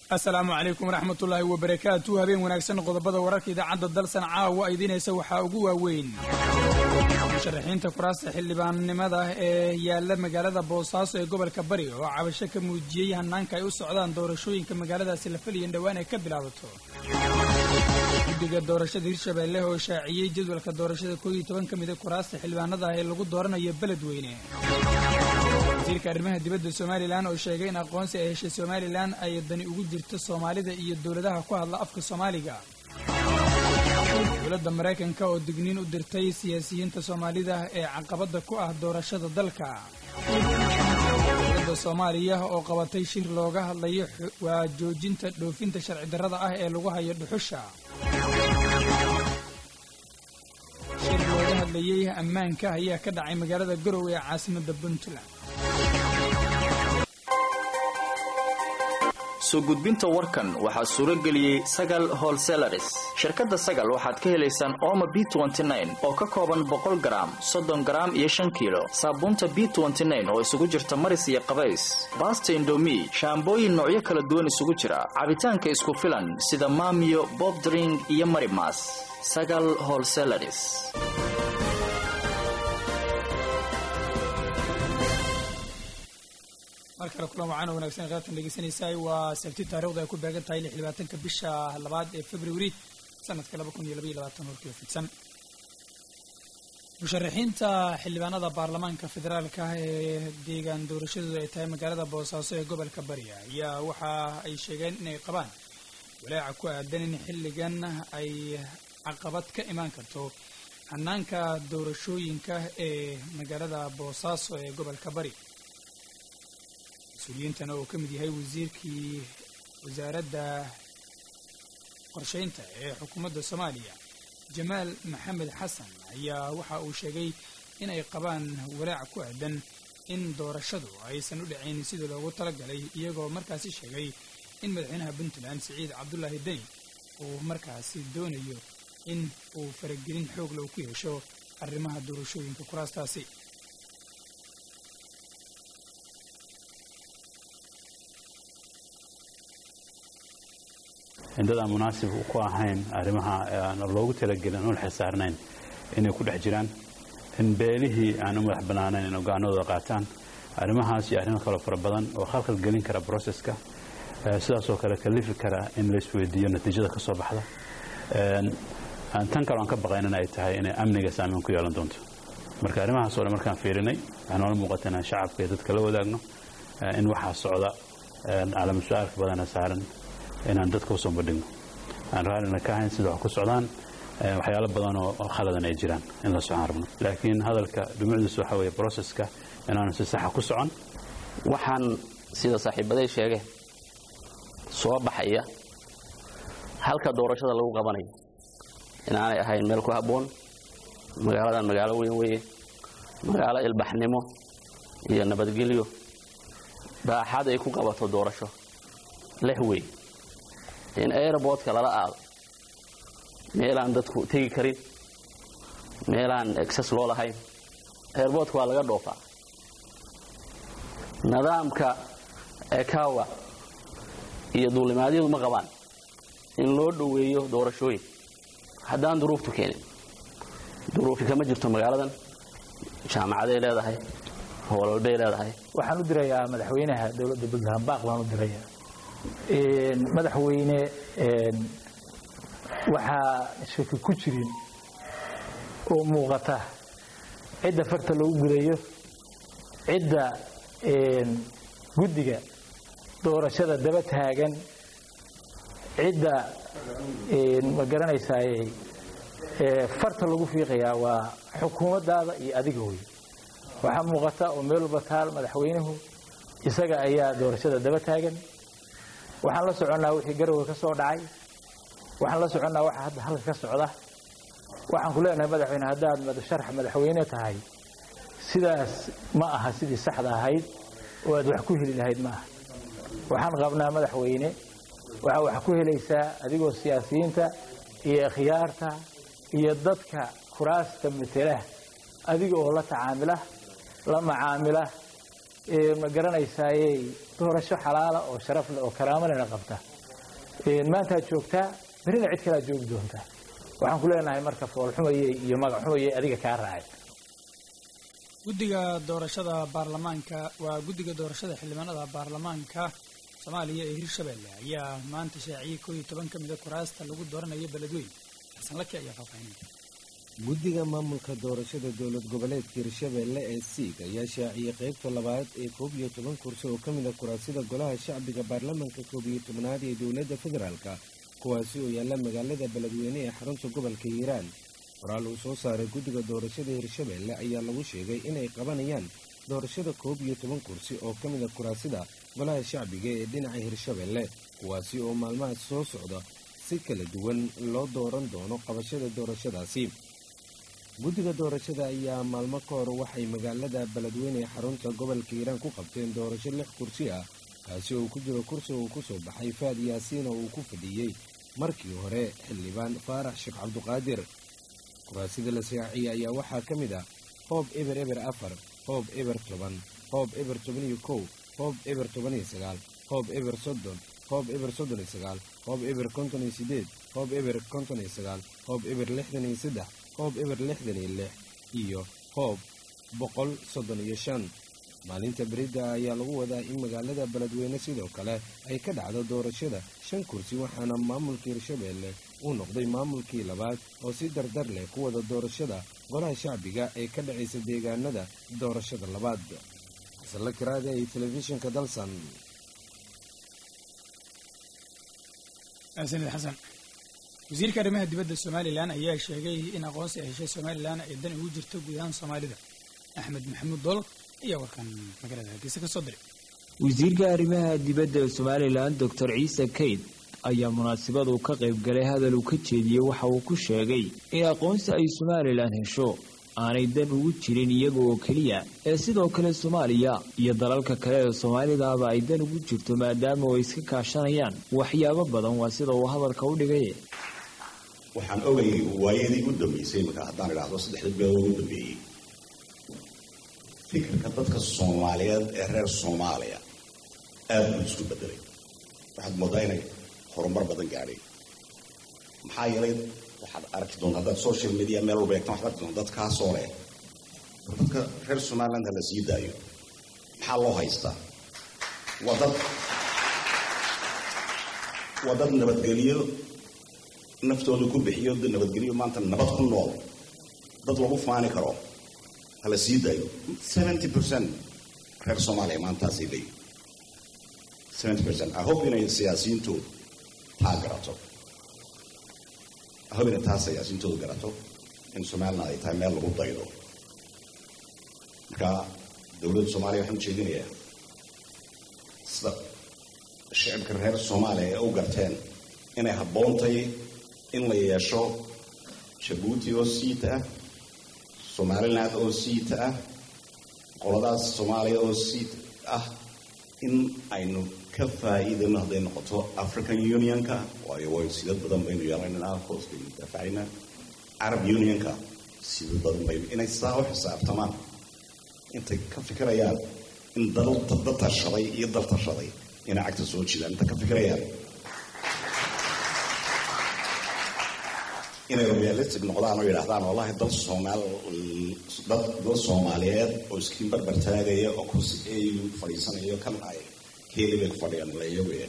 asalaamu calaykum waraxmatullaahi wabarakaatu habeen wanaagsan qodobada wararka idaacadda dalsan caawa idiinaysa waxaa ugu waaweyn musharaxiinta kuraasta xildhibaannimada ee yaalla magaalada boosaaso ee gobolka bari oo cabasho ka muujiyey hanaanka ay u socdaan doorashooyinka magaaladaasi la faliyan dhowaan ay ka bilaabato guddiga doorashada hirshabeelle oo shaaciyey jadwalka doorashada koob iyo toban ka mida kuraasta xildhibaanada ah ee lagu dooranayo beledweyne wasiirka arrimaha dibadda somalilan oo sheegay in aqoonsi ay heshay somalilan ay dani ugu jirto soomaalida iyo dowladaha ku hadla afka soomaaliga dowladda maraykanka oo digniin u dirtay siyaasiyiinta soomaalida ee caqabadda ku ah doorashada dalka dowladda soomaaliya oo qabatay shir looga hadlayo waa joojinta dhoofinta sharci darrada ah ee lagu hayo dhuxusha shir looga hadlayey ammaanka ayaa ka dhacay magaalada garowe ee caasimadda puntland soo gudbinta warkan waxaa suuro geliyey sagal holselaris shirkadda sagal waxaad ka helaysaan ooma b oo ka kooban boqol garaam soddon garaam iyo shan kiilo saabuunta b oo isugu jirta maris iyo qabays baasta indomi shaambooyin noocyo kala duwan isugu jira cabitaanka isku filan sida maamiyo bobdring iyo marimas sagal holselaris mar kale kulan wacaan oo wanaagsan qaybtan dhegeysanaysaay waa sabti taarikhdu ay ku beegan tahay lix labaatanka bisha labaad ee februari sanadka laba kun iyo labaiyo labaatan horkii fidsan musharaxiinta xildhibaanada baarlamaanka federaalka ee deegaan doorashadooda ay tahay magaalada boosaaso ee gobolka bari ayaa waxa ay sheegeen inay qabaan walaaca ku aadan in xilligan ay caqabad ka imaan karto hanaanka doorashooyinka ee magaalada boosaaso ee gobolka bari mas-uuliyiintan oo ka mid yahay wasiirkii wasaaradda qorsheynta ee xukuumadda soomaaliya jamaal maxamed xasan ayaa waxa uu sheegay in ay qabaan walaac ku aadan in doorashadu aysan u dhacayn sidii loogu talagalay iyagoo markaasi sheegay in madaxweynaha puntland siciid cabdulaahi deni uu markaasi doonayo in uu faragelin xoogla uu ku yeesho arrimaha doorashooyinka kuraastaasi indadaan munaasib ku ahayn arrimaha aan loogu talagelin oon xisaarnayn inay ku dhex jiraan in beelihii aan u madax bannaanayn in ogaanadooda qaataan arrimahaas iyo arrimo kaloo fara badan oo khalkhal gelin kara broseska sidaasoo kale kalifi kara in laisweydiiyo natiijada ka soo baxda tan kaloo aan ka baqayn in ay tahay inay amniga saameyn ku yeelan doonto marka arrimahaas oo dhan markaan fiirinay waxaa noola muuqata inaan shacabka iyo dadka la wadaagno in waxaa socda calamu su-aalka badana saaran inaan dadka usoo bandhigno aan raallina ka ahayn sida wax ku socdaan waxyaalo badan oo khaladan ay jiraan in la socon rabno laakiin hadalka dhumucdiisu waxa weeye broseska inaanu si saxa ku socon waxaan sida saaxiibaday sheegeen soo baxaya halka doorashada lagu qabanayo inaanay ahayn meel ku habboon magaaladan magaalo weyn weeye magaalo ilbaxnimo iyo nabadgelyo baaxad ay ku qabato doorasho leh wey in airbortka lala aado meelaan dadku tegi karin meelaan exes loo lahayn airbortka waa laga dhoofaa nidaamka ekawa iyo duulimaadyadu ma qabaan in loo dhoweeyo doorashooyin haddaan duruuftu keenin duruufi kama jirto magaaladan jaamacaday leedahay howlalbay leedahay waxaan u dirayaa madaxweynaha dowladda puntland baaq baan u dirayaa madaxweyne waxaa shaki ku jirin oo muuqata cidda farta lagu gudayo cidda guddiga doorashada daba taagan cidda ma garanaysaay farta lagu fiiqayaa waa xukuumaddaada iyo adiga wey waxaa muuqata oo meel walba taal madaxweynuhu isaga ayaa doorashada daba taagan waxaan la soconnaa wixii garowe ka soo dhacay waxaan la soconnaa waxa hadda halka ka socda waxaan ku leenahay madaxweyne haddaad sharax madaxweyne tahay sidaas ma aha sidii saxda ahayd oo aad wax ku heli lahayd ma aha waxaan qabnaa madaxweyne waxaa wax ku helaysaa adigoo siyaasiyiinta iyo khiyaarta iyo dadka kuraasta matela adiga oo la tacaamila la macaamila ma garanaysaaye doorasho xalaala oo sharaf leh oo karaamo lena qabta maantaad joogtaa berrina cid kalaad joogi doontaa waxaan ku leenahay marka foolxumayey iyo magaxumayey adiga kaa raacay guddiga doorashada baarlamaanka waa guddiga doorashada xildhibaanada baarlamaanka soomaaliya ee hirshabelle ayaa maanta shaaciyey koo iyo toban ka mida kuraasta lagu dooranayo beledweyn xasan laki ayaa faahfaahinaya guddiga maamulka doorashada dowlad goboleedka hirshabelle ee siig ayaa shaaciyey qaybta labaad ee koob iyo toban kursi oo ka mid a kuraasida golaha shacbiga baarlamaanka koob iyo tobnaad ee dowladda federaalka kuwaasi oo yaalla magaalada beledweyne ee xarunta gobolka hiiraan qoraal uu soo saaray guddiga doorashada hirshabelle ayaa lagu sheegay inay qabanayaan doorashada koob iyo toban kursi oo ka mid a kuraasida golaha shacbiga ee dhinaca hirshabelle kuwaasi oo maalmahaas soo socda si kala duwan loo dooran doono qabashada doorashadaasi guddiga doorashada ayaa maalmo ka hor waxay magaalada beledweyne ee xarunta gobolka hiiraan ku qabteen doorasho lix kursi ah kaasi oo ku jiro kursi uu ku soo baxay faad yaasiin oo uu ku fadhiyey markii hore xildhibaan faarax sheekh cabduqaadir kuraasida la shaaciyey ayaa waxaa ka mid ah hoob eber eber afar hoob eber toban hoob eber toban iyo kow hoob eber toban iyo sagaal hoob eber soddon hoob eber soddon iyo sagaal hoob eber konton iyo siddeed hoob eber konton iyo sagaal hoob eber lixdan iyo saddex hoob eber lixdan iyo lix iyo hoob boqol soddon iyo shan maalinta berida ayaa lagu wadaa in magaalada beledweyne sidoo kale ay ka dhacdo doorashada shan kursi waxaana maamulka hirshabelle uu noqday maamulkii labaad oo si dardar leh ku wada doorashada golaha shacbiga ee ka dhacaysa deegaanada doorashada labaad xasanla kiraada iyo telefishinka dalsan sanid xasan wasiirka arrimaha dibadda somalilan ayaa sheegay in aqoonsi ay heshay somalilan ay dan ugu jirto guud ahaan soomaalida axmed maxamuud dool ayaa warkan magaalada hargeysa ka soo diray wasiirka arrimaha dibadda somalilan doctor ciise kayd ayaa munaasabadu ka qayb galay hadal uu ka jeediyey waxa uu ku sheegay in aqoonsi ay somalilan hesho aanay dan ugu jirin iyaga oo keliya ee sidoo kale soomaaliya iyo dalalka kale ee soomaalidaaba ay dan ugu jirto maadaama ay iska kaashanayaan waxyaabo badan waa sida uu hadalka u dhigay waxaan ogayay waayadii u dambeysay marka haddaan idhaahdo saddexda bilood ugu dambeeyey fikirka dadka soomaaliyeed ee reer soomaaliya aada buu isku bedelay waxaad moodaa inay horumar badan gaadhay maxaa yeelay waxaad arki doontaa haddaad social media meel walba eegtaan waxaad arki doontaa dad kaasoo leh dadka reer somaliland ha la sii daayo maxaa loo haystaa waa dad waa dad nabadgelyo naftooda ku bixiyo nabadgelyo maanta nabad ku nool dad lagu faani karo ha la sii daayo seventy percent reer soomaaliya maantaasay leeyihin seventy percent i hope inay siyaasiyiintoodu taa garato i hope inay taa siyaasiyiintoodu garato in somaliland ay tahay meel lagu daydo marka dowladda soomaaliya waxaan ujeedinayaa sida shicibka reer soomaaliya ee u garteen inay habboontay in la yeesho jabuuti oo siita ah somaliland oo siita ah qoladaas soomaaliya oo siit ah in aynu ka faa'iidayno hadday noqoto african unionka waayo way sidad badan baynu yeelanaynaa hoos baynu daafacaynaa carab unionka sidad badan baynu inay saa u xisaabtamaan intay ka fikirayaan in dal dad tashaday iyo dal tashaday inay cagta soo jidaan intay ka fikirayaan inay realistic noqdaan oo yidhaahdaan wallahi dal soomaal dad dal soomaaliyeed oo iskiin barbar taagaya oo kursi au fadhiisanayo kan ay keeli bay ku fadhiyaan layawe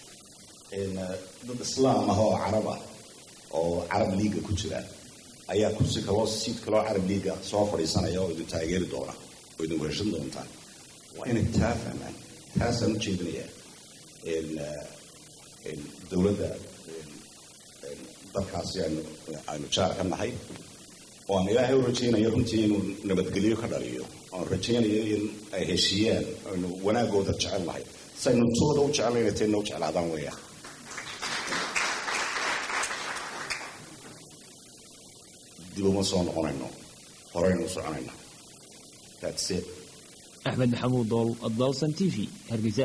dad islaam ah oo carab ah oo carab liiga ku jira ayaa kursi kaloo siid kaloo carab liiga soo fadhiisanaya oo idin taageeri doona oo idin weheshan doontaan waa inay taa fahmaan taasaan u jeedinayaa dowladda dalkaasi aynu aynu jaar ka nahay oo aan ilaahay u rajaynayo runtii inuu nabadgelyo ka dhaliyo oan rajaynayo in ay heshiiyaan aynu wanaagooda jecel nahay saynu tooda u jecelnayna tayna u jeclaadaan weeya dib uma soo noqonayno horeynu u soconayna that's it axmed maxamuud dool dalsan t v hargeysa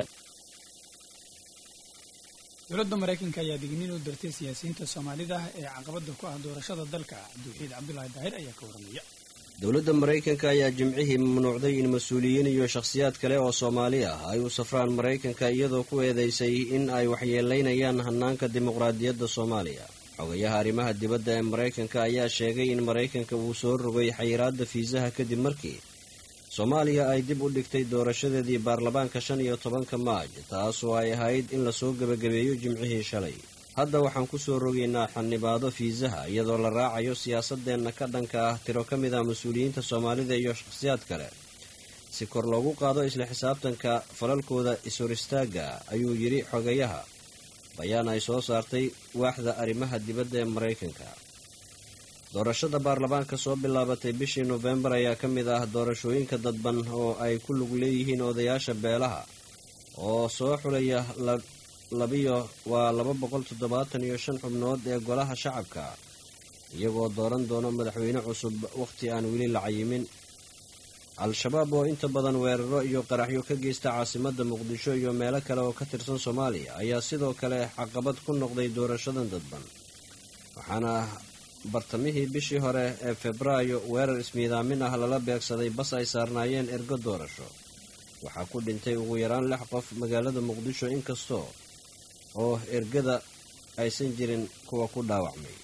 dowladda maraykanka ayaa digniin u dirtay siyaasiyiinta soomaalida ee caqabada ku ah doorashada dalka cabdiwaxiid cabdulaahi daahir ayaa ka waramaya dowladda maraykanka ayaa jimcihii mamnuucday in mas-uuliyiin iyo shakhsiyaad kale oo soomaali ah ay u safraan maraykanka iyadoo ku eedeysay in ay waxyeelaynayaan hannaanka dimuqraadiyadda soomaaliya xogayaha arrimaha dibadda ee maraykanka ayaa sheegay in maraykanka uu soo rogay xayiraadda fiisaha kadib markii soomaaliya ay dib u dhigtay doorashadeedii baarlamaanka shan iyo tobanka maaj taasoo ay ahayd in lasoo gebagabeeyo jimcihii shalay hadda waxaan ku soo rogaynaa xanibaado fiisaha iyadoo la raacayo siyaasadeenna ka dhanka ah tiro ka mid ah mas-uuliyiinta soomaalida iyo shakhsiyaad kale si kor loogu qaado isla xisaabtanka falalkooda is-hor istaagga ayuu yidhi xogayaha bayaan ay soo saartay waaxda arrimaha dibadda ee maraykanka doorashada baarlamaanka soo bilaabatay bishii nofembar ayaa ka mid ah doorashooyinka dadban oo ay ku lug leeyihiin odayaasha beelaha oo soo xulaya labiyo waa laba boqol toddobaatan iyo shan xubnood ee golaha shacabka iyagoo dooran doono madaxweyne cusub wakhti aan weli la cayimin al-shabaab oo inta badan weeraro iyo qaraxyo ka geysta caasimadda muqdisho iyo meelo kale oo ka tirsan soomaaliya ayaa sidoo kale caqabad ku noqday doorashadan dadban waxaana bartamihii bishii hore ee febraayo weerar ismiidaamin ah lala beegsaday bas ay saarnaayeen ergo doorasho waxaa ku dhintay ugu yaraan lix qof magaalada muqdisho inkastoo oo ergada aysan jirin kuwa ku dhaawacmay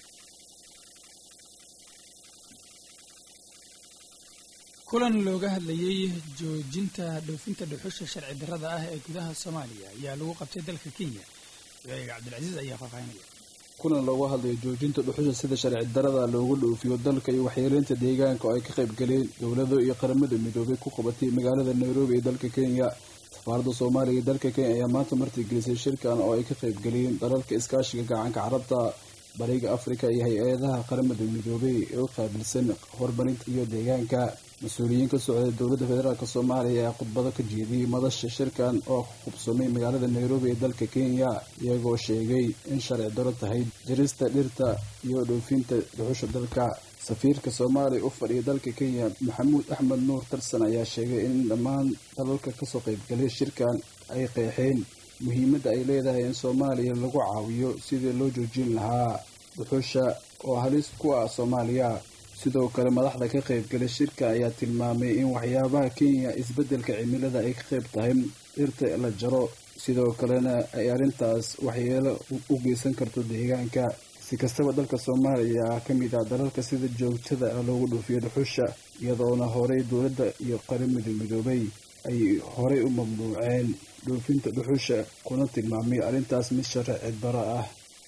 kulan looga hadlayey joojinta dhoofinta dhuxusha sharci darrada ah ee gudaha soomaaliya ayaa lagu qabtay dalka kenya waaiga cabdilcasiis ayaa faahfaahinaya kulan looga hadlayo joojinta dhuxusha sida sharci darada loogu dhoofiyo dalka iyo waxyeeleynta deegaanka oo ay ka qayb galeen dowlado iyo qaramada midoobay ku qabatay magaalada nairobi ee dalka kenya safaaradda soomaaliya ee dalka kenya ayaa maanta martigelisay shirkan oo ay ka qayb galeen dalalka iskaashiga gacanka carabta bariga afrika iyo hay-adaha qaramada midoobay ee u qaabilsan horumarinta iyo deegaanka mas-uuliyiin ka socday dowladda federaalk soomaaliya ayaa khudbado ka jeediyey madasha shirkan oo hubsamay magaalada nairobi ee dalka kenya iyagoo sheegay in sharci daro tahay jarista dhirta iyo dhoofinta dhuxusha dalka safiirka soomaaliya u fadhiya dalka kenya maxamuud axmed nuur tarsan ayaa sheegay in dhammaan dalalka kasoo qaybgalay shirkan ay qeexeen muhiimadda ay leedahay in soomaaliya lagu caawiyo sidii loo joojin lahaa dhuxusha oo halis ku ah soomaaliya sidoo kale madaxda ka qaybgalay shirka ayaa tilmaamay in waxyaabaha kenya isbeddelka cimilada ay ka qayb tahay dhirta la jaro sidoo kalena ay arrintaas waxyeelo u geysan karto deegaanka si kastaba dalka soomaaliya ah ka mid ah dalalka sida joogtada ah loogu dhoofiyo dhuxusha iyadoona horey dowladda iyo qaramada midoobay ay horey u mamnuuceen dhoofinta dhuxusha kuna tilmaamay arrintaas mid sharci daro ah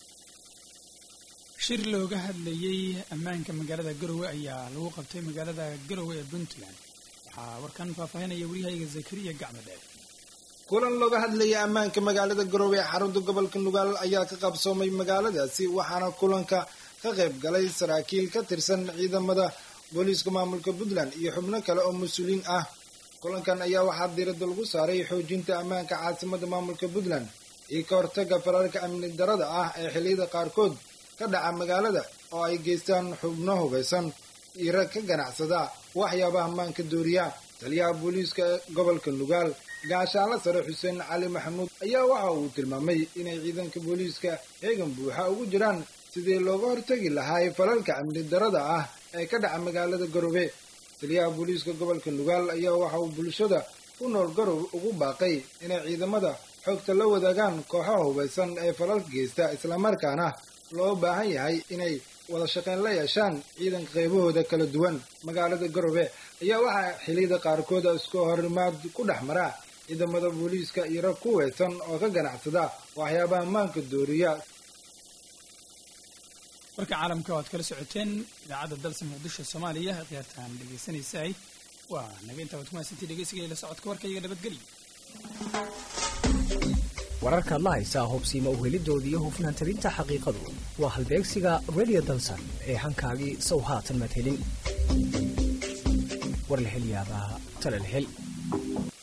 shir looga hadlayey ammaanka magaalada garowe ayaa lagu qabtay magaalada garowe ee puntland waxaa warkan faahfaahinaya waryahayga zakariya gacmadheer kulan looga hadlayay ammaanka magaalada garowe ee xarunta gobolka nugaal ayaa ka qabsoomay magaaladaasi waxaana kulanka ka qayb galay saraakiil ka tirsan ciidamada booliiska maamulka puntland iyo xubno kale oo mas-uuliin ah kulankan ayaa waxaa diiradda lagu saaray xoojinta ammaanka caasimada maamulka puntland iyo ka hortaga fararka amni darada ah ee xilliyada qaarkood ka dhaca magaalada oo ay geystaan xubno hubaysan iyo rag ka ganacsada waxyaabaha maanka dooriya taliyaha booliiska gobolka nugaal gaashaanla sare xuseen cali maxamuud ayaa waxa uu tilmaamay inay ciidanka booliiska heegan buuxa ugu jiraan sidii looga hortagi lahaay falalka amni darada ah ee ka dhaca magaalada garowe taliyaha booliiska gobolka nugaal ayaa waxa uu bulshada ku nool garowe ugu baaqay inay ciidamada xogta la wadaagaan kooxaha hubaysan ee falalka geysta islamarkaana loo baahan yahay inay wada shaqayn la yeeshaan ciidanka qaybahooda kala duwan magaalada garowe ayaa waxaa xiliyada qaarkood isku horimaad ku dhex mara ciidamada booliiska iyo rag ku weysan oo ka ganacsada waxyaabaha maanka dooriya warka caalamka o aad kala socoteen idaacadda dalsa muqdisho soomaaliya khiyaartaan dhegaysanaysaay waa naga intaa waad ku mahadsantii dhegeysiga la socodka warkayga nabadgelyo wararka adla haysaa hubsiima uhelidooda iyo hufnaan talinta xaqiiqadu waa halbeegsiga radio dalsan ee hankaagii sow haatan madhelin war la hel yaabaa tala la hel